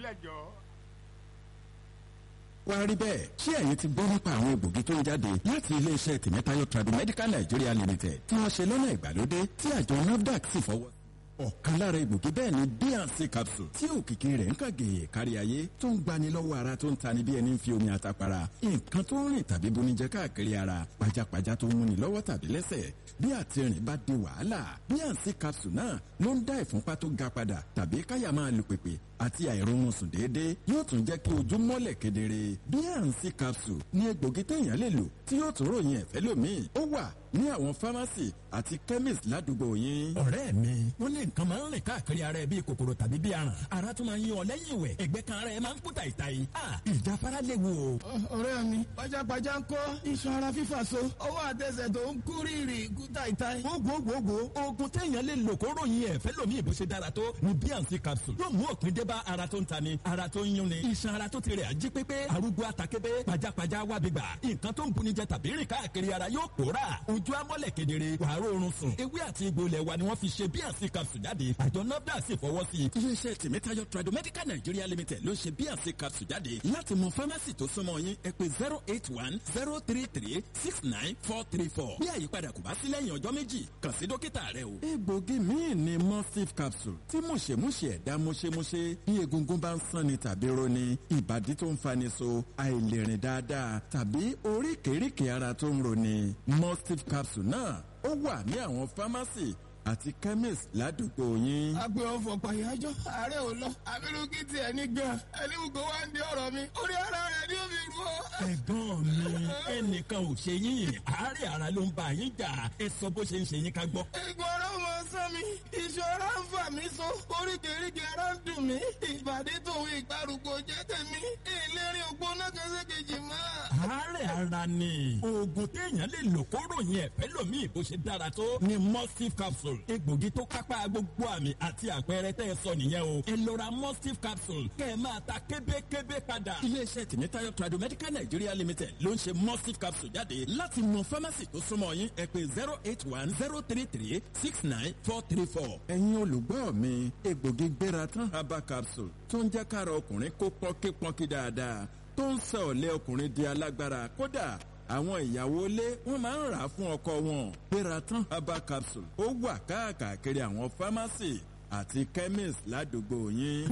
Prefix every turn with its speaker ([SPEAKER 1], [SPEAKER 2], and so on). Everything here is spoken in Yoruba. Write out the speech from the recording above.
[SPEAKER 1] jọ.
[SPEAKER 2] wá rí bẹ́ẹ̀ ṣé ẹ̀yin ti gbọ́ nípa àwọn egbògi tó ń jáde láti iléeṣẹ́ tìmẹ́tayọ Tradimedical Nigeria Limited tí wọ́n ṣe lọ́nà ìgbàlódé tí àjọ NAFDAC sì fọwọ́ ọ̀kan lára egbògi bẹ́ẹ̀ ni bnc capsule tí òkìkí rẹ̀ ń kàgé kárí ayé tó ń gbani lọ́wọ́ ara tó ń tani bí ẹni ń fi omi àtàpàrà nǹkan tó ń rìn tàbí bonijẹ káàkiri ara pajápajá tó ń múni lọ́wọ́ tàbí lẹ́sẹ̀ bí àtìrìn bá di wàhálà bnc capsule náà ló ń dá ìfúnpá tó ga padà tàbí káyà máa lu pèpè àti àìróorun sùn déédéé yóò tún jẹ́ kí ojú mọ́lẹ̀ kedere bnc capsule ní egbògi téèyàn lè lò tí yóò tún ròyìn ẹ̀fẹ́ lómi ó wà ní àwọn fámásì àti chemist ládùúgbò yín.
[SPEAKER 3] ọ̀rẹ́ mi wọ́n ní nǹkan máa ń rìn káàkiri ara ẹ bíi kòkòrò tàbí bíi aràn ara tún máa ń yí ọ lẹ́yìn ìwẹ̀ ẹ̀gbẹ́ kan ara ẹ máa ń kú tàìtàì ìjáfara léwu o.
[SPEAKER 4] ọ̀rẹ́ mi pajápajá ń kọ́ iṣan ara fífà so ọwọ́ àtẹsẹ̀ tó ń kú rírì kú tàìtàì.
[SPEAKER 3] gbogbogbò oògùn téèyàn lè lò kó ròyìn ẹ̀fẹ́ lómi ìbò ṣe dára tó ni bnc capsule yóò mú òpin dé bá ara tó ń tani ara tó ń yúnni iṣan ara tó ti rẹ̀ ají pépé arúgbó atakébé pajápajá wábìgbà nǹkan tó ń bunijẹ tàbí rìn káàkiri ara yóò pòórà ojú amọ́lẹ̀ kedere kedere wàá rọrùn sùn ewé àti egbò ilẹ̀ wa ni wọ́n fi ṣe bnc capsule jáde àjọ nafdac sì fọwọ́ sí i.
[SPEAKER 2] iléeṣẹ́ tèmítáyọ̀ Tradimedical Nigeria Limited ló ṣe bnc capsule jáde láti mọ fámásì tó súnmọ́ yín ẹ pè zero eight one zero three three six nine four three four bí àyípadà kò bá sí lẹ́yìn ọjọ́ méjì kàn sí dókítà rẹ o. egbògi míì ni mustif capsule tí mùṣemúṣe ẹ̀dá mùṣemúṣe bí egungun bá ń sanni tàbí roni ìbàdí tó ń fani so àìlèrìn dáadáa tàbí oríkèéríkèé ara tó ń roni mustif capsule náà ó wà ní àwọn fámásì àti chemist ládùúgbò yín.
[SPEAKER 4] agbe ọfọ pàyájọ ààrẹ ò lọ abirùkí tiẹ̀ ní gan ẹni gbogbo wa ń di ọ̀rọ̀ mi orí ara rẹ̀ ni ó fi rú ọ.
[SPEAKER 3] ẹ̀gbọ́n mi ẹnìkan ò ṣe yín àárẹ̀ ara ló ń bá yín jà ẹ sọ bó ṣe ń ṣe yín ká gbọ́.
[SPEAKER 4] ìgbọ̀n ọ̀rọ̀ mọ sán mi ìṣòro ń fà mí so oríkèéríkèé ara ń dùn mí ìbàdí tòun ìgbàrúgbó jẹ́ tèmi ìlérí ògbóná kẹsẹ́kejì máa.
[SPEAKER 3] àárẹ̀ ara ni oògùn téèyàn lè lò kó ròyìn ẹ̀fẹ́ lómi bó ṣe dára tó ni mustif capsule egbògi tó kápá gbogbo àmì àti àpẹẹrẹ tẹ́ ẹ sọ nìyẹn o ẹ lọ ra mustif capsule kẹ́ ẹ máa ta kébékébé padà.
[SPEAKER 2] iléeṣẹ́ tìmítayọ̀ Tradimedical Nigeria Limited ló ń ṣe mustif capsule jáde láti mọ fámásì tó súnmọ́ yín ẹ pè zero eight one zero three three six nine four three four. ẹ̀yin olùgbọ́ mi egbògi gbéra tán herbal capsule tó ń jẹ́ kára ọkùnrin kó pọ́nkípọ́nkí dáadáa tó ń sọ ọ̀lẹ́ ọkùnrin di alágbára kódà àwọn ìyàwó ilé wọn máa ń rà á fún ọkọ wọn Peratan herbal capsule ó wà káàkiri àwọn fámásì àti chemist ládùúgbò yín.